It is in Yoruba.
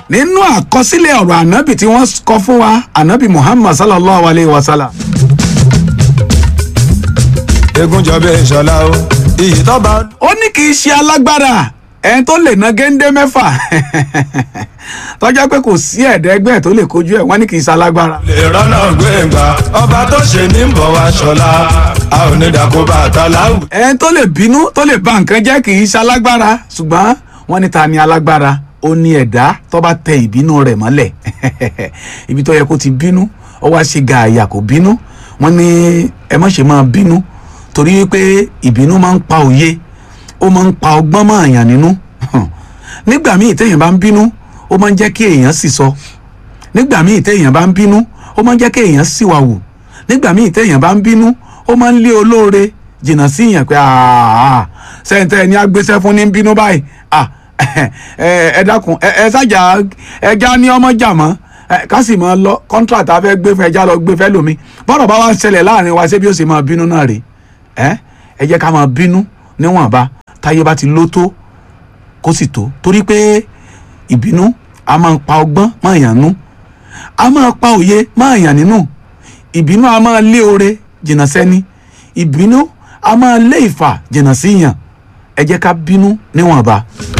nínú àkọsílẹ̀ ọ̀rọ̀ ànábì tí wọ́n kọ fún wa ànábì muhammad sallallahu alayhi wa sallam. egun jọbẹ ìṣọlá o iyì tó bá. ó ní kì í ṣe alágbára ẹni tó lè ná géńdé mẹ́fà tọ́jà pé kò sí ẹ̀ẹ́dẹ́gbẹ́ tó lè kojú ẹ̀ wọ́n ní kì í ṣe alágbára. lè rọ́nà gbẹ̀ngbà ọba tó ṣe ní bọ̀ wá ṣọlá a ò ní dàkó bàtà láwù. ẹni tó lè bínú tó lè ba nǹkan jẹ́ kì í ṣe alágbára ṣùgbọ́n wọ́n ní ta ni alágbára ó ní ẹ̀dá tó bá tẹ ìbínú rẹ̀ mọ́lẹ̀ ibi tó yẹ kó ti bínú ó wá ṣe gààyà kò bínú wọ́n ní ẹ má ṣe máa bínú torí pé ìbínú máa ń pa òye ó máa ń pa ọgbọ́n mọ́ àyàn nínú nígbà míì téèyàn bá ń bínú ó máa ń jẹ́ kí èèyàn sì sọ nígbà míì téèyàn bá ń bínú ó máa ń jẹ́ kí èèyàn sì wà wù nígbà míì téèyàn bá ń bínú ó máa ń lé olóore jìnnà sí yàn pé sẹ́ńtẹ́ ẹni agbésẹ́ fún ní bínú báyìí ẹ dákun ẹ ṣàjà ẹja ní ọmọ jà mọ́ ká sì máa lọ kọ́ńtrátà fẹ́ gbé fún ẹja lọ gbé fẹ́ lómi bọ́rọ̀ bá wá ń ṣẹlẹ̀ láàrin wa ṣé bí ó ṣe máa bínú náà rèé ẹ jẹ́ ká máa bínú níwọ̀nba táyé bá ti ló tó kó sì tó torí pé ìbínú a máa pa ọgbọ́n máa yàn nú a máa pa òye máa yàn nínú ìbínú a máa lé oore jìnnà sẹ́ni ìbínú a máa lé ìfà jìnnà sí yàn ẹ jẹ́ ká bínú níwọ̀nba.